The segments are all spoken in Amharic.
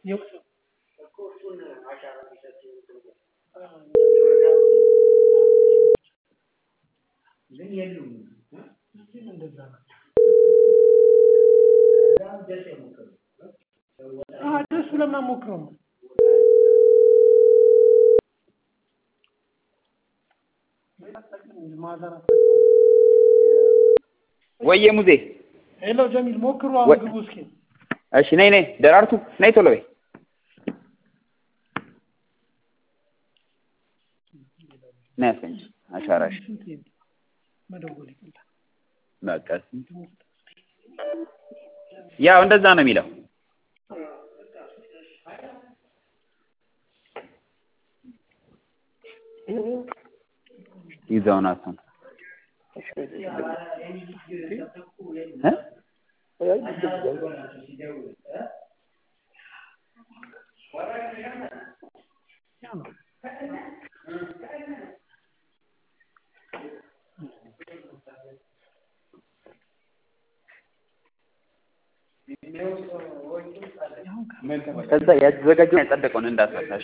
የውሰው እንደዛ ነው። አዎ ደስ ብለን የማንሞክረው ነው። ወየ ሙዜ ሄሎ ጀሚል ሞክሩ። ወይ- አሁን ግቡ እስኪ። እሺ ነይ ነይ ደራርቱ ነይ ቶሎ በይ ነይ አስገኝ አሻራሽ ስንት ይሄን መደወል ይቀላል። በቃ ያው እንደዛ ነው የሚለው ይዘውን አሰን እ ያ ነው። ከዛ ያዘጋጀውን ያጸደቀውን እንዳትረሳሽ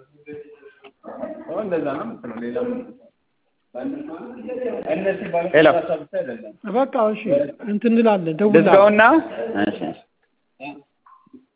እንደዛ ነው የምትለው ሌላ ሄሎ በቃ እሺ እንትን እንላለን ደውላ ልዝጋውና እሺ እሺ